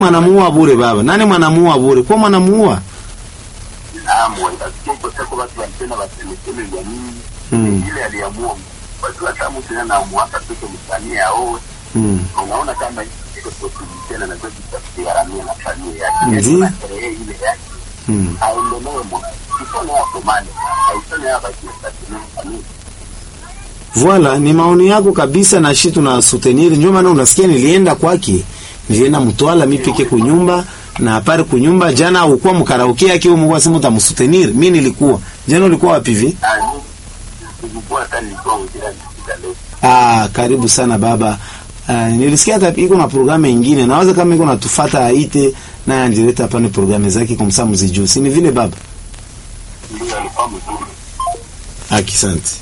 mwanamuua bure baba nani mwanamuua bure kwa mwanamuua Naam, wakasikia kwa sababu watu wanapenda wasemeseme ya nini Mm. ile aliamua watu hata mtu na namuaka tu msanii ao mm. unaona kama iko tena na kwa sababu gharamia na familia yake Ndiyo. na sherehe ile yake mm. aendelee mwana kisone hapo mane aisone hapa kiasi Voilà, ni maoni yako kabisa na shi tuna soutenir. Ndio maana unasikia nilienda kwake, nilienda mtwala mimi peke kunyumba na apare kunyumba jana ukuwa mkaraoke yake wewe mwa simu utamsoutenir. Mimi nilikuwa. Jana ulikuwa wapi hivi? nilikuwa hata nilikuwa ujira nikija leo Ah, karibu sana baba. Uh, nilisikia hata iko na programu nyingine. Naweza kama iko natufuata aite na anjileta hapa ni programu zake kwa msa mzijuu. Si ni vile baba? ndio alikuwa mzuri Asante.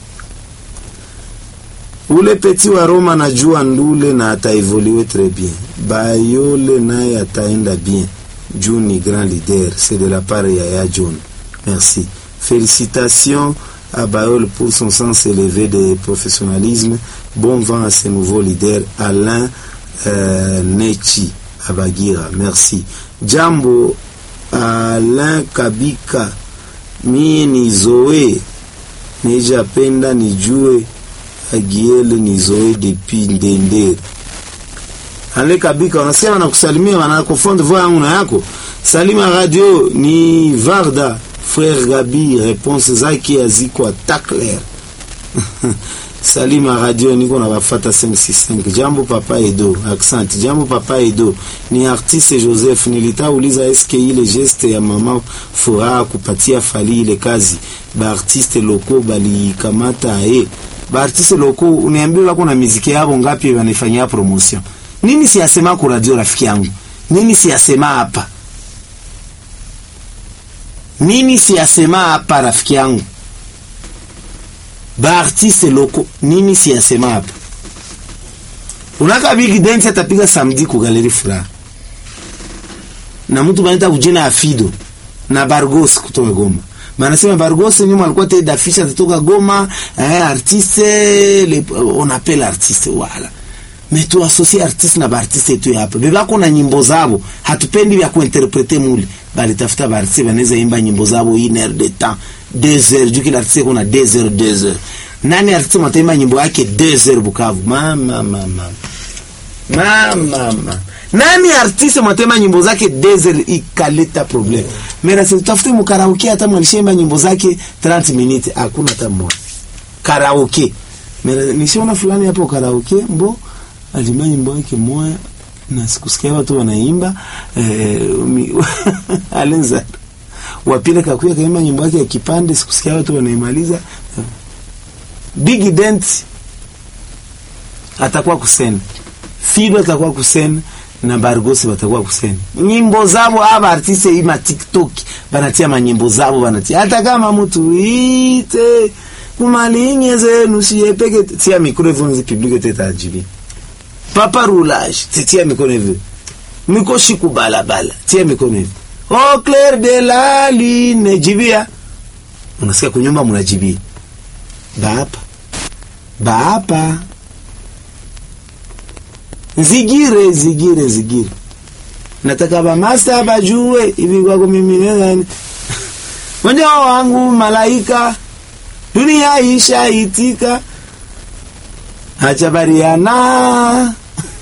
Ule peti wa Roma najua ndule na ataevoluer très bien. Bayole naye ataenda bien. Juu ni grand leader. C'est de la part ya ya John. Merci. Félicitations à Bayole pour son sens élevé de professionnalisme. Bon vent à ce nouveau leader Alain euh, Nechi Abagira. Merci. Jambo Alain Kabika. Mie ni Zoe nijapenda nijue agiele nizoe depi ndendere ale kabika wanasema na kusalimia wanakofonde voix yangu na yako salima radio ni varda frère gabi réponse zake aziko takler salima radio niko na bafata 565 jambo papa edo accent jambo papa edo ni artiste joseph nilitauliza eske ile geste ya mama furaha kupatia fali ile kazi baartiste loko balikamata aye baartiste loko uniambie wako na miziki yabo ngapi wanifanyia promotion nini siyasema ku radio rafiki yangu nini siyasema hapa nini siyasema hapa rafiki yangu baartiste loko nini siyasema hapa unaka big dance atapiga samedi ku galeri furaha na mtu banaita kujina ya fido na bargos kutoka goma banasema bargos nyuma alikuwa te dafisha kutoka goma eh, artiste le, on appelle artiste wala mais tu associe artiste na baartiste tu hapa bebako na nyimbo zabo hatupendi vya kuinterprete mule balitafuta baartiste banaweza imba nyimbo zabo une heure de temps deux heures juu kila artiste kuna deux heures deux heures nani artiste mataimba nyimbo yake deux heures Bukavu mama mama mama mama nani artiste mwatema nyimbo zake desert ikaleta problem mera si tafute mkaraoke hata mwalishaimba nyimbo zake 30 minutes hakuna hata mmoja karaoke mera nishaona fulani hapo karaoke mbo alimba nyimbo yake moya na sikusikia watu wanaimba eh, mi- alenza wapile kakuya kaimba nyimbo yake ya kipande sikusikia watu wanaimaliza big dent atakuwa kusena Fido atakuwa kusena na Bargosi batakuwa kusena nyimbo zabo. Aba artiste ima TikTok banatia manyimbo zabo banatia, hata kama mtu ite kumalinye zenu siepeke tia mikro hivyo nzi publique teta ajibi papa roulage tia mikono hivyo miko shiku balabala tia mikono hivyo au clair de la lune jibia, unasikia kunyumba mnajibia bapa bapa zigire zigire zigire nataka bamasta bajue hivi kwako mimi nani mwenja wangu malaika dunia isha itika achabariana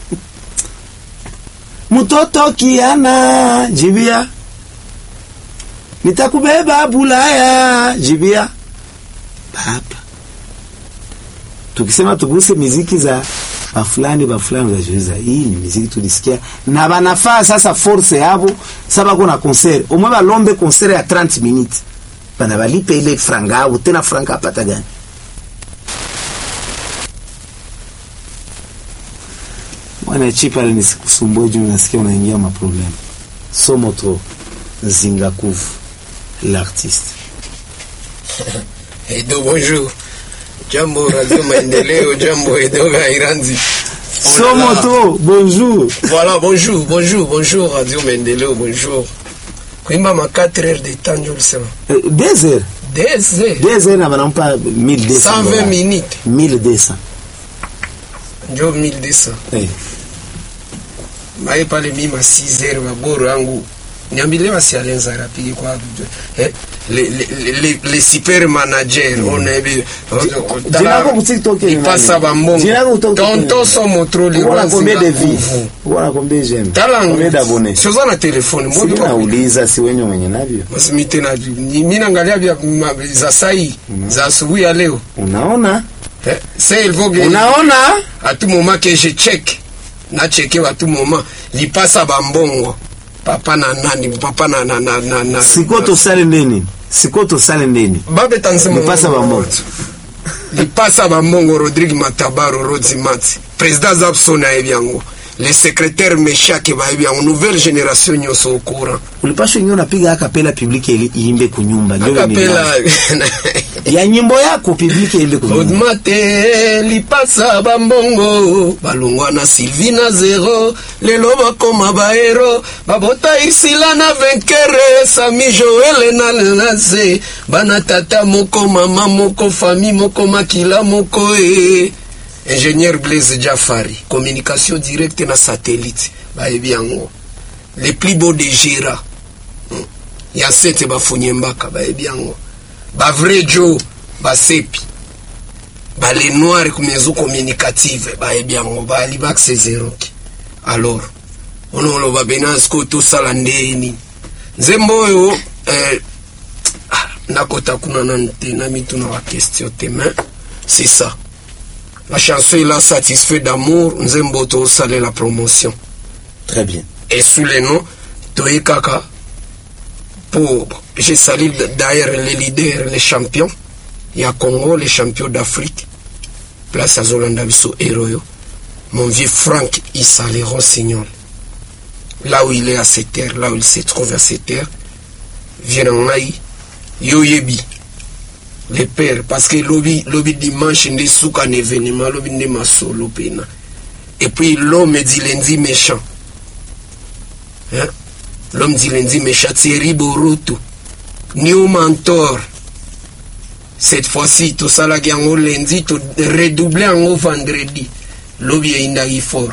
mtoto kiana jibia nitakubeba bulaya jibia baba tukisema tuguse miziki za bafulani bafulani unajiuliza hii ni miziki tulisikia na banafaa sasa force yabo saba kuna concert omwe balombe concert ya 30 minutes bana balipe ile franga yabo tena franga apata gani mwana chipa ni sikusumbue juu nasikia unaingia maproblème somo trop zingakuvu l'artiste Edo, bonjour. Jambo Radio Maendeleo, jambo Edo Gairanzi. Oh là somo là. trop bonjour Voilà, bonjour, bonjour, bonjour Radio Maendeleo, bonjour. Kuimba ma 4 heures de temps, je le sais. Euh, deux heures Des heures. deux heures na banampa 1200 120 dollars. minutes. 1200 Ndio 1200. eh. mae pale mima 6 heures baboro yangu niambilie basi alenza rapigi kwa eh, le, le, le, le super manager mm. onebi Jina lako ku TikTok ni ipasa nani? bambongo Jina lako ku TikTok ni tonto nani? somo tro Uko na combien de liranzinga vues? kuvu Uko na combien j'aime? talangu Combien d'abonnés? sioza na telefone Si mbobi nauliza si wenye mwenye navyo. basi mi tena ni- mi naangalia vya ma- za sai za asubuhi ya leo Unaona? eh, se ilvoge Unaona? à tout moment que je check na cheke à tout moment lipasa bambongo papa na nani papa na na na na, na Siko tosale ndeni. Siko tosale ndeni. babe tanzima Lipasa bambongo. lipasa bambongo Rodrigue Matabaro Rodzi Mati président Zapson ayebi yango le secrétaire Meshake bayebi yango nouvelle génération nyonso au courant Ulipashwa ingi unapiga akapela public ili iimbe kunyumba. Ndio akapela ya nyimbo yako public iimbe kunyumba. odmate lipasa bambongo balongwa na sylvie na zero lelo bakoma bahero babota isila na venkere sami joele na lase bana tata moko mama moko fami moko makila moko e ingénieur blaise jafari communication directe na satellite bayebi yango le plus beau de gera Hmm. ya sete bafunye mbaka bayebi yango bavrai jo basepi bale noire kumezo communicative bayebi yango bali bakusezeroki alors ono oloba bena siko tosala ndeni nzembo oyo eh, ah, nakota kuna nanu te na mituna baquestion te mais c'est ça la chanson ela satisfait d'amour nzembo tosalela promotion Très bien. et sous le nom toye kaka pour je salue d'ailleurs les leaders les champions ya Congo les champions d'Afrique place azolanda biso héros mon vieux Franck Issa le rossignol là où il est à cette terre là où il se trouve à cette terre vient ngai yo yebi le père parce que lobi lobi dimanche nde suka na événement lobi nde masolo pena et puis l'homme dit lundi méchant Hein? L'homme dit lundi méchant, Thierry Boruto, New Mentor. Cette fois-ci, tout ça là, en lundi, tout redoublé en vendredi. Lobi indagi fort.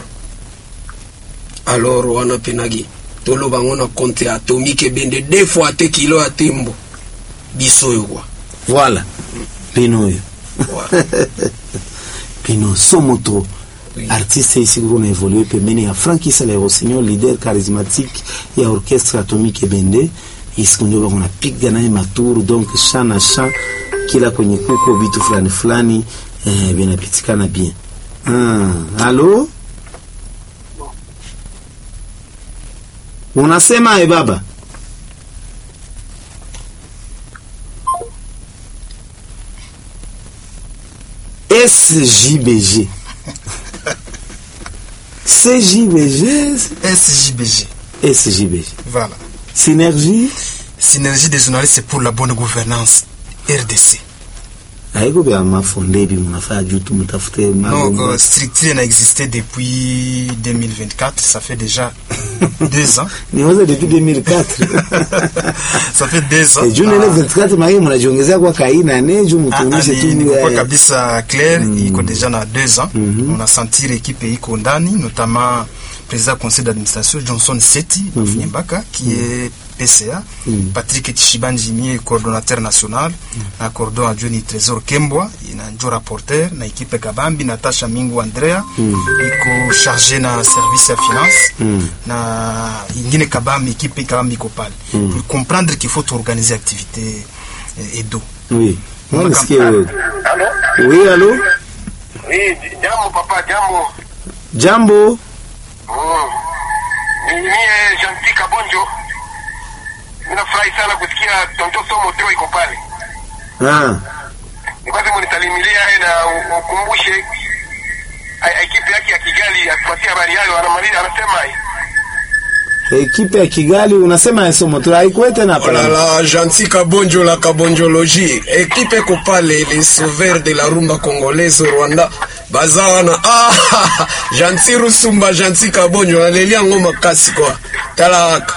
Alors, wana penagi. Tolo bango na compte atomique bende deux fois te kilo à tembo. Biso yo kwa. Voilà. Pino oyo. Voilà. Pino Somoto. artiste ici kuna evolue pembeni ya Frank Issa le Rossignol leader charismatique ya orchestre atomique Bende isiku ndio bako napiga naye maturu donc chant na chant kila kwenye kuko vitu fulani fulani eh, vinapitikana bien ah, alo unasema e baba SJBG CJBG SJBG. SJBG Voilà. Synergie Synergie des journalistes c'est pour la bonne gouvernance. RDC. haiko vya mafonde hivi mnafaa juu tu mtafute Donc, mambo euh, structure n'a existé depuis 2024. Ça fait déjà deux ans. niwaza depuis 2004 Ça fait deux ans. Eh, juu nene 24 mai mnajiongezea kwa kaina ne juu Ah, ah, mtuonyeshe ni- tu nilikuwa eh, kabisa clair iko deja na deux ans on a senti l'équipe iko ndani notamment président conseil d'administration johnson seti Bafunyembaka qui est pca patrick tishibanjimie coordonnateur national na cordon adjoint ni trésor kembwa na njo rapporteur na équipe kabambi natasha mingu andrea iko chargé na service ya finance na ingine kabambi équipe kabambi iko pale pour comprendre qu'il faut organiser activité eh, edo oui Mbona nisikie wewe Halo? oui alo Eh, jambo papa, jambo. jambo Mm. Ni mie Gentil Kabonjo. Ninafurahi sana kusikia Tonto Somo Teo iko pale. ah Ni kwanza mnisalimilia yeye na u- ukumbushe a- ekipe yake ya Kigali atupatie habari yayo, anamaliza anasema ekipe ya Kigali unasema esomo tu haikuwa tena Oh là pala là, gentil Kabonjo, la Kabonjologie. Équipe Ekopale, les sauveurs de la rumba congolaise au Rwanda. Bazana, ah, gentil Rusumba, gentil Kabonjo, aleli yango makasi quoi. Tala haka.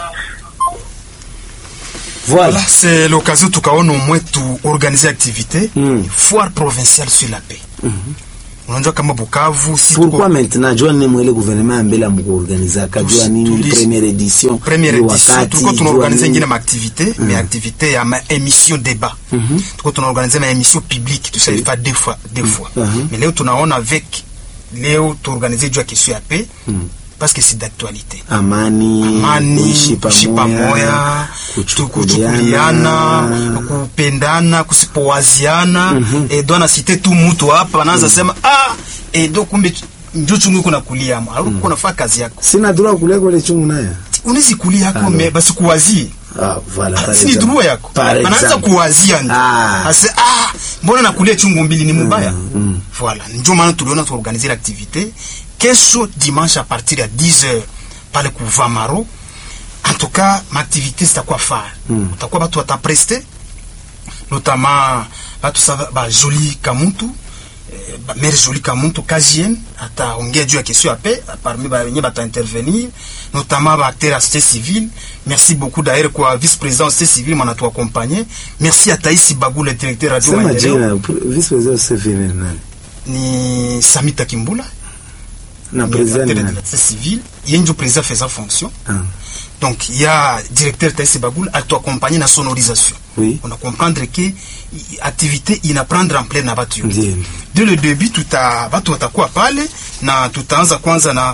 voilà Voilà, c'est l'occasion tukaona au moins tu organiser activité Mm. foire provinciale sur la paix. unajua kama Bukavu si pourquoi tuko maintenant jua nini mwele gouvernement ya mbele amukuorganiza kajua Tusi- nini tulis- première édition première ni édition wakati, tulikuwa jua tunaorganize nini. ingine maaktivité mais activité ya ma émission débat tulikuwa tunaorganize ma émission publique tushaifa deux fois deux fois Mhm. mais leo tunaona avec leo tuorganize juu ya question ya paix parce que c'est d'actualité amani amani kuishi kuishi pamoja pamoja kuchukuliana kuchukuliana kupendana kusipowaziana eh, ndo anasite tu mtu hapa anaanza sema ah eh, ndo kumbe njo chungu iko nakulia ama au uko nafaa kazi yako sina droit kulia kule chungu naye unaweza kulia yako me basi kuwazie ah voilà par si ni exemple. droit yako Par anaanza exemple. kuwazia ndio Ah. ase ah mbona nakulia chungu mbili ni mubaya voilà ndio maana tuliona tuorganize l'activité kesho dimanche à partir ya 10 heures pale ku Vamaro en tout cas maaktivité zitakuwa fare utakuwa batu watapreste notamment batu sa ba Jolie Kamuntu eh, ba mère Jolie Kamuntu Kazien ataongea juu ya question ya paix parmi ba wenye bata intervenir notamment ba acteurs ya société civile merci beaucoup d'ailleurs kwa vice président de société civile mwana tu accompagner merci à Taïsi Bagou le directeur radio sema Maendeleo jina vice president Sefine nani ni Samita Kimbula na ni president acteur de nani la société civile yenjo président faisant fonction ah Donc, il y a directeur Taïsi Bagoul à accompagner la sonorisation. Oui. On a comprendre que i- activité ina prendre en pleine abattu. Ndiyo. Dès le début tuta watu watakuwa pale na tutaanza kwanza na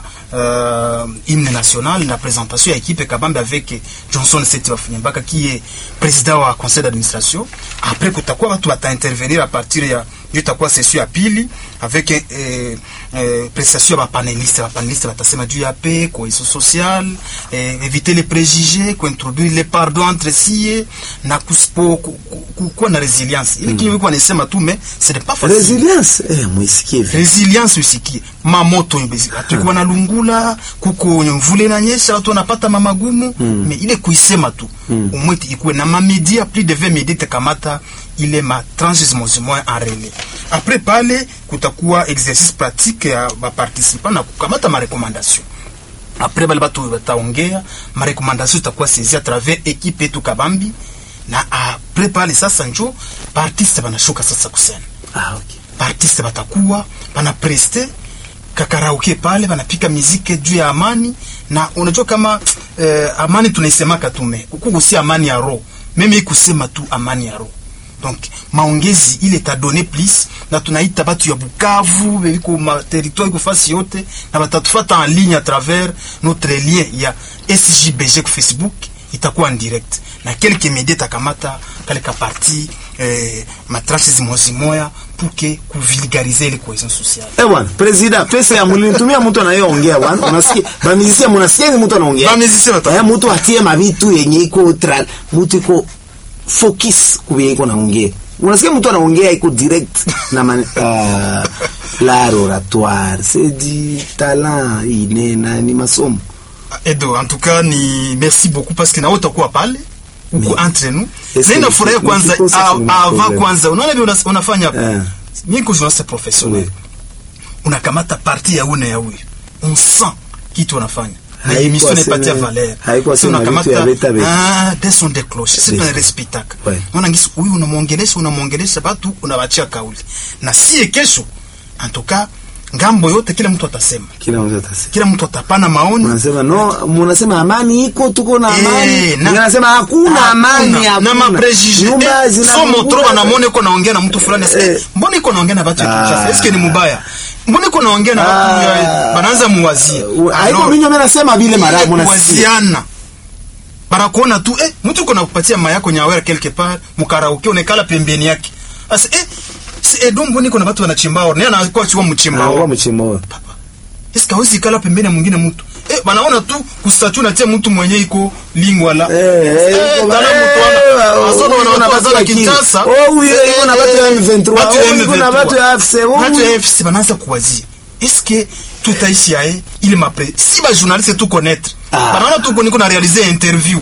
uh, hymne national na présentation ya équipe kabambe avec Johnson Seti Bafunyembaka qui est président wa conseil d'administration. Après kutakuwa watu wata intervenir à partir ya hiyo itakuwa session ya pili avec eh, eh, prestation ya bapaneliste bapaneliste batasema juu ya paix cohesion sociale eh, éviter les préjugés kuintroduire les pardons entre sie na kusipo ku- ku- ku- kuwa na resilience ili kinyume kwa nisema tu mais ce n'est pas facile resilience eh mwisikie vi resilience usikie mamoto tukuwa na lungula kuko mvula inanyesha watu wanapata mamagumu mm. me ile kuisema tu mm. umweti ikuwe na mamedia plus de 20 media takamata ile ma transismosimo en relais après pale kutakuwa exercice pratique ya baparticipant na kukamata marekomandation après bale batu bataongea marekomandation itakuwa saisi à travers équipe yetu kabambi na après pale sasa njo baartiste banashuka sasa kusena ah okay baartiste batakuwa banapreste kakarauke pale banapika miziki juu ya amani na unajua kama eh, amani tunaisemaka tume kuku si amani ya roho meme ikusema tu amani ya roho donc maongezi ile tadone plus na tunaita batu ya Bukavu beliko ma territoire iko fasi yote na batatufata en ligne à travers notre lien ya SJBG ku Facebook itakuwa en direct na quelques médias takamata kale ka parti eh, matrashi zimozimoya pour que kuvulgariser ile cohesion sociale eh bwana president pesa ya mulini tumia mtu anayeongea bwana unasikia bamizisia munasikia ni mtu anaongea Bamizisia bata- eh mtu atie mabitu yenye iko tra mtu iko focus kuye iko naongea unasikia mtu anaongea iko direct na man, uh, l'art oratoire c'est du talent ine na ni masomo Edo, en tout cas ni merci beaucoup parce que na utakuwa pale uko entre nous. Est-ce Na que inafurahi ni- kwanza nikikosa a- kuna avant problem. kwanza unaona vile una- unafanya Eh. mimi niko journaliste professionnel. Oui. Unakamata parti ya une ya huyu. On sent kitu unafanya. Na Haikuwa émission n'est pas sema- tia valeur. haikuwa Si sema vitu unakamata ya beta beta. ah des sont des cloches. C'est Des- un respectaka. Ouais. Unaona ngisi huyu unamuongelesha unamuongelesha batu unawachia kauli. Na si kesho en tout cas ngambo yote kila mtu atasema. kila mtu atasema Kila mtu atapana maoni. Unasema no, munasema amani iko, tuko na Eh, amani. na- Unasema hakuna amani, Hakuna. hakuna. na maprejije Nyumba eh, zina so motro mungula. banamona iko naongea na mtu fulani Eh. eh. mbona iko naongea na batu ya Ah. Kinshasa eske ni mubaya mbona iko naongea na batu Ah. ya banaanza muwazia Uh, haiko Alors, minyo mimi nasema vile mara ile munasikia. kuwaziana banakuona tu eh, mtu iko nakupatia mayako nyawera quelque part mukaraoke unekala pembeni yake asa eh si edo mbona iko na batu wanachimba or naye anakuwa chua mchimba Anakuwa or mchimbo. eske hawezi kala pembeni ya mwingine mtu eh banaona tu kustatu natia mtu mwenye iko lingwa la Eh, eh, iko- tala eh, mtu wana eh, wasono iko na wana batu watu ya wa Kingi. Kinshasa Oh, huyo iko na batu ya M23. Batu ya Oh, iko na M23. batu ya AFC. Oh, Batu ya huyo- AFC banaanza kuwazia eske tutaishi yae ili mapre si ba journaliste tu connaître Ah. banaona tu niko na réaliser interview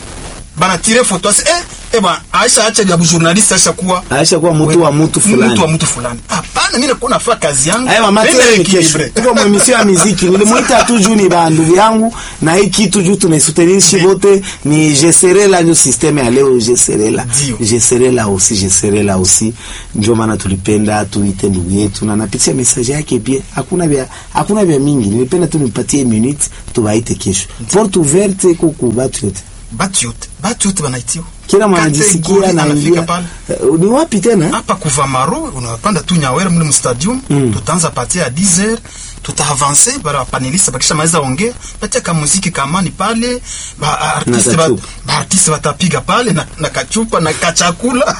bana tire photo ase eh eh ba aisha acha ya journaliste aisha kuwa Aisha kuwa mtu wa mtu fulani. mtu wa mtu fulani hapana hapana mimi nakuwa nafaa kazi yangu Aya mama Nenda tena ni kesho. equilibre. Tuko mwa emission ya muziki. Nilimuita tu juu ni bandugu yangu na hii kitu juu tunaisoutenir wote ni je serai là ndio systeme ya leo je serai là. Ndio. Je serai là aussi je serai là aussi. Ndio maana tulipenda tuite ndugu yetu na napitia message yake pia. Hakuna vya hakuna vya mingi. Nilipenda tu nipatie minute tuwaite kesho. Porte ouverte kuku batu yote. batu yote batu yote banaitiwa Kila mwanajisikia Kategori anaingia. anafika pale Eh, Ni wapi tena? hapa kuvamaro unapanda tu nyawera mle mstadium mm. tutaanza patia ya 10 heures tutaavanse bara panelista bakisha maliza ongea patia ka muziki kamani pale ba artiste ba, kachupa. ba artiste batapiga pale na, na kachupa na kachakula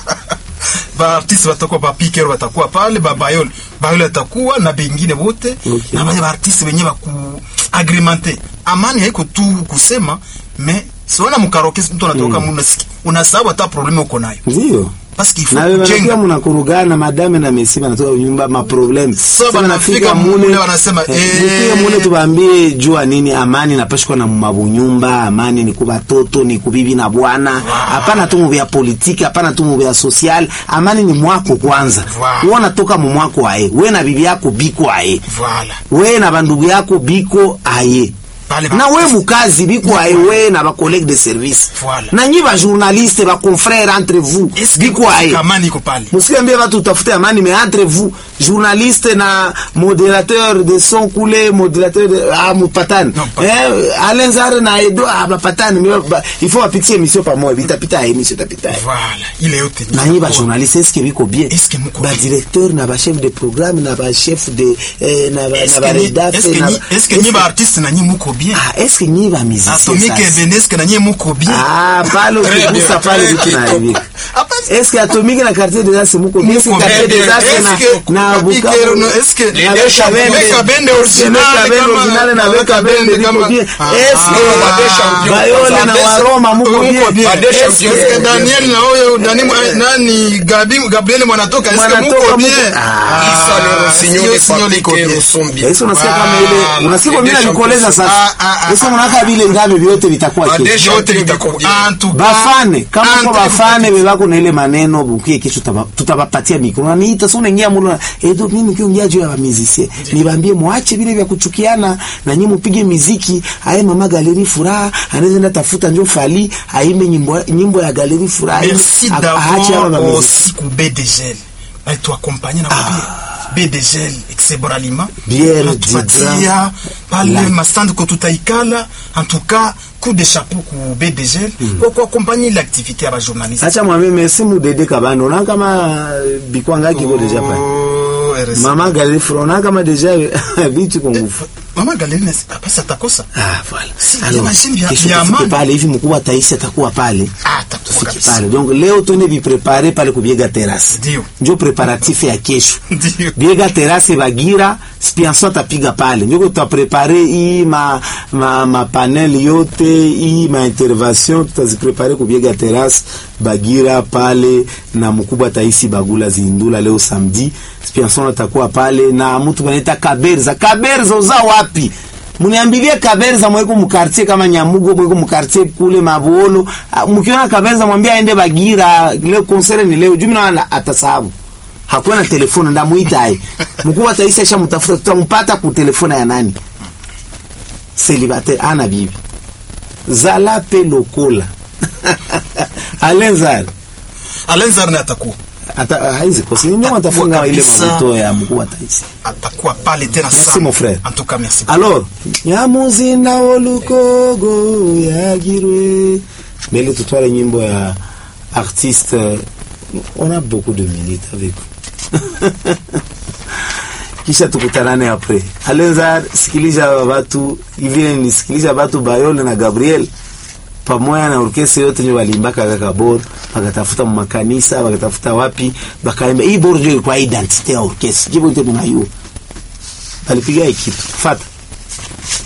ba artiste batakuwa ba piker batakuwa pale ba bayol bayol atakuwa na bengine wote Okay. na wale ba artiste wenyewe ba ku agreementer amani haiko tu kusema mais siona mkaroke mtu anatoka mm. unasikia unasahau hata probleme uko nayo Ndio. parce qu'il faut na wewe kujenga wanakuwa mnakurugana madame na mesi wanatoka nyumba ma problem So, banafika mule wanasema, eh, mfika mule tubaambie jua nini amani napashikwa na mabunyumba amani ni kuba toto ni kubibi na bwana hapana tu mubya politiki hapana tu mubya social amani ni mwako kwanza Wow. wewe unatoka mu mwako aye wewe na bibi yako biko aye Voilà. wewe na bandugu yako biko aye Pale ba- na we mukazi biko aye we na ba collègue de service Voilà. na nyi ba journaliste ba confrères entre vous Est-ce que biko aye kamani iko pale musiambie watu utafute amani mais entre vous journaliste na modérateur de son kule modérateur de ah mupatani Non, pas- eh alenzare na edo ah bapatani mais ba, il faut apitie émission pamoja vitapita émission tapita voilà ile yote na nyi ba journaliste est-ce que biko bien Est-ce que muko ba bien? directeur na ba chef de programme na ba chef de eh, na ba Est-ce na ba que ni- rédac est-ce que na ni- est-ce que nyi ba artiste na nyi muko bien ah est-ce que nyi ba musicien atomique sasa? evenesque na nyi muko bien Ah, pale Très ukigusa bien, pale très vitu bien. naharibika. Hapa- Est-ce que Atomique na quartier des Arts muko bien? Est-ce que Muko quartier bien. des Arts Est-ce que na na Kapike, Bukavu no, est-ce que- na Weka Weka Bende Weka Bende original Weka Bende kama- original na na Weka Weka Bende Bende biko kama- bien? Ah, Est-ce ah, que Bade champion. Bayole na Bade- Waroma muko Muko bien? Bade Est-ce champion. que- Est-ce que Daniel na huyo nani mwa- nani Gabi Gabriel mwanatoka est-ce que Mwanatoka muko muko- bien Ah. Isa le rossignol sio de signol iko Papike bien. Rusombi. Est-ce que unasikia kama Voilà. ile unasikia kwa mimi Bade nalikoleza champion. sasa. Ah, ah, ah, Est-ce que mnaka vile ngabe vyote vitakuwa Bade kesho? champion itakuwa bien. En tout cas, bafane kama en kwa tout cas, bafane bebako na ile maneno bukie kesho tutaba- tutabapatia mikro na niita sio unaingia mulo edo mimi kiongea juu ya ba musicien niwaambie muache vile vya kuchukiana na nyinyi mpige miziki aye mama galeri furaha anaweza enda tafuta njo fali aimbe nyimbo nyimbo ya galeri furaha aimbe- merci a- aache hapa ba d'abord musicien. aussi ku BDGL alituakompanye na kubia BDGL Exebor Aliment Bière, atupatia Digra, pale la- mastand ko tutaikala en tout cas coup de chapeau ku BDGL kwa kuakompanye ile activité ya ba journaliste acha mwambie merci mudede kabano na kama bikwanga kiko deja pale Oh, RSI. mama galeri furaha na kama deja vitu kwa nguvu mama Galerine basi atakosa Ah, voilà. Si, Alors, imagine vya- kesho vya tufike amani. pale hivi mkubwa taisi atakuwa pale Ah, atakuwa tufike kabisa. pale donc leo tuende viprepare pale kubiega terasi Ndio. njo preparatif ya kesho Ndio. biega terasi bagira spianso atapiga pale njo tutaprepare hii ma, ma, ma panel yote hii ma intervention tutaziprepare kubiega terasi bagira pale na mkubwa taisi bagula zindula leo samedi spianson atakuwa pale na mtu banaita kaberza kaberza uza wapi muniambilie kaberza mweko mkartie kama nyamugo mweko mkartie kule mabuolo Ah, mkiona kaberza mwambie aende bagira leo konsere ni leo jumi na atasahabu hakuwa na telefoni ndamuita aye mkuu wa taifa isha mtafuta tutampata ku telefoni ya nani célibataire ana bibi zala pe lokola alenzar Alenzar na atakuwa ata haizi kosi ndio watafunga ile kabisa. mabuto ya mkuu wa taifa atakuwa pale tena Merci, sana. mon frère. En tout cas, merci. alors nyamuzinda wolukogo yagirwe mbele tutwale nyimbo ya artiste euh, on a beaucoup de minutes avec vous. kisha tukutanane apres alenza sikiliza watu hivile nisikiliza watu bayole na gabriel pamoja na orkestra yote nyo waliimbaka kaka bor bakatafuta makanisa bakatafuta wapi bakaimba hii bor ndio ilikuwa identite ya orkestra jibo ndio mnayua balipiga hii kitu fata